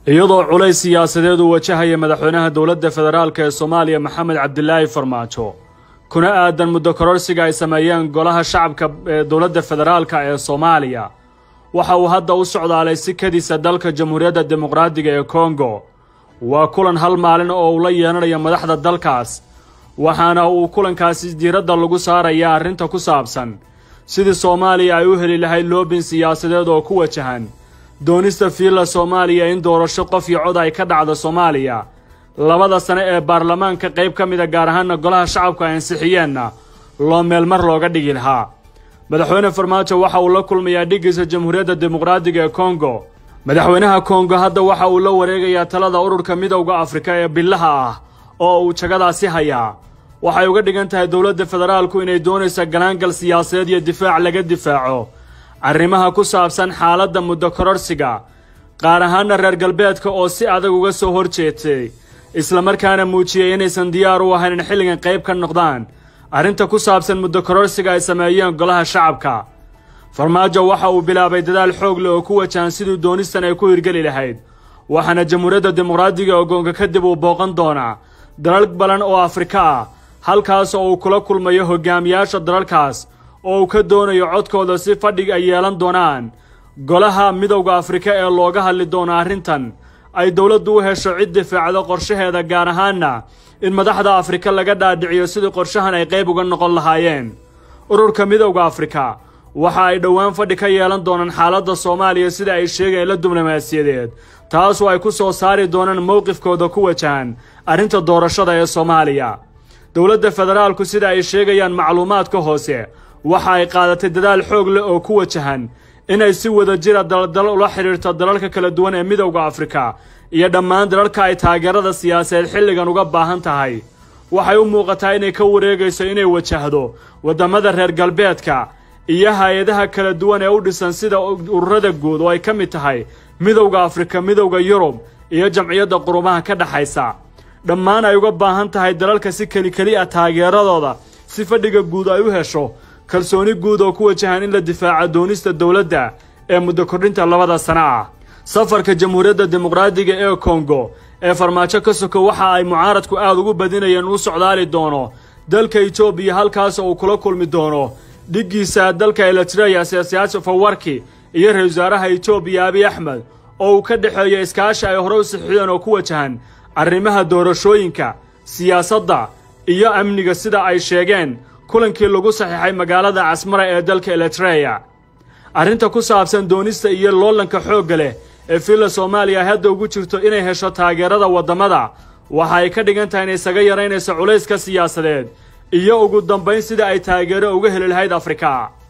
iyadoo culays siyaasadeed uu wajahaya madaxweynaha dowladda federaalk ee soomaaliya maxamed cabdilaahi farmaajo kuna aadan muddo kororsiga ay sameeyeen golaha shacabka ee dowladda federaalka ee soomaaliya waxa uu hadda u socdaalay si kadisa dalka jamhuuriyadda dimuqraadiga ee kongo waa kulan hal maalin oo uu la yeelanayo madaxda dalkaas waxaana uu kulankaasi diiradda lagu saarayaa arrinta ku saabsan sidii soomaaliya ay u heli lahayd loobin siyaasadeed oo ku wajahan doonista fiilla soomaaliya in doorasho qof iyo cod ay ka dhacdo soomaaliya labada sane ee baarlamaanka qayb ka mida gaar ahaana golaha shacabku ay ansixiyeenna loo meelmar looga dhigi lahaa madaxweyne farmaajo waxa uu la kulmayaa dhiggiisa jamhuuriyadda dimuqraadiga ee kongo madaxweynaha kongo hadda waxa uu la wareegayaa talada ururka midowda afrika ee billaha ah oo uu jagadaasi hayaa waxay uga dhigan tahay dowladda federaalku inay doonaysa galaangal siyaasadeed iyo difaac laga difaaco arrimaha ku saabsan xaaladda muddo kororsiga qaar ahaana reer galbeedka oo si adag uga soo hor jeetay islamarkaana muujiyey inaysan diyaar u ahayn in xilligan qayb ka noqdaan arrinta ku saabsan muddo kororsiga ay sameeyeen golaha shacabka farmaajo waxa uu bilaabay dadaal xoog leh oo ku wajahan siduu doonistan ay ku hirgeli lahayd waxaana jamhuuriyadda dimuqraadiga ogoonka kadib uu booqan doonaa dalal balan oo afrika ah halkaas oo uu kula kulmayo hogaamiyaasha dalalkaas oo uu ka doonayo codkooda si fadhig ay yeelan doonaan golaha midowda afrika ee looga hadli doono arrintan ay dowladdu u hesho cid difaacdo qorshaheeda gaar ahaana in madaxda afrika laga dhaadhiciyo sidii qorshahan ay qayb uga noqon lahaayeen ururka midowda afrika waxa ay dhowaan fadhi ka yeelan doonaan xaaladda soomaaliya sida ay sheegeen la diblomaasiyadeed taasoo ay ku soo saari doonaan mowqifkooda ku wajahan arrinta doorashada ee soomaaliya dowladda federaalku sida ay sheegayaan macluumaadka hoose waxa ay qaadatay dadaal xoog leh oo ku wajahan inay si wada jira daldal ula xidhiirto dalalka kala duwan ee midowda afrika iyo dhammaan dalalka ay taageerada siyaasadeed xilligan uga baahan tahay waxay u muuqataa inay ka wareegayso inay wajahdo waddamada reer galbeedka iyo hay-adaha kala duwan ee u dhisan sida ururada guud oo ay ka mid tahay midowda afrika midowda yurub iyo jamciyadda qurumaha ka dhexaysa dhammaan ay uga baahan tahay dalalka si kelikeli ah taageeradooda si fadhiga guud ay u hesho kalsooni guud oo ku wajahan in la difaaco doonista dowladda ee muddo kordhinta labada sano ah safarka jamhuuriyadda dimuqraadiga ee kongo ee farmaajo ka soko waxa ay mucaaradku aad ugu badinayeen uu socdaali doono dalka etoobiya halkaas uu kula kulmi doono dhiggiisa dalka eritreya siyaasiyaasha fawarki iyo ra-isul wasaaraha etoobiya abiy axmed oo uu ka dhexeeyo iskaashi ay hore u sixiyeen oo ku wajahan arrimaha doorashooyinka siyaasadda iyo amniga sida ay sheegeen kulankii lagu saxiixay magaalada casmara ee dalka eritreya arrinta ku saabsan doonista iyo loolanka xoogga leh ee filla soomaaliya hadda ugu jirto inay hesho taageerada waddamada waxa ay ka dhigan tahay inay isaga yaraynayso culayska siyaasadeed iyo ugu dambayn sida ay taageero uga heli lahayd afrika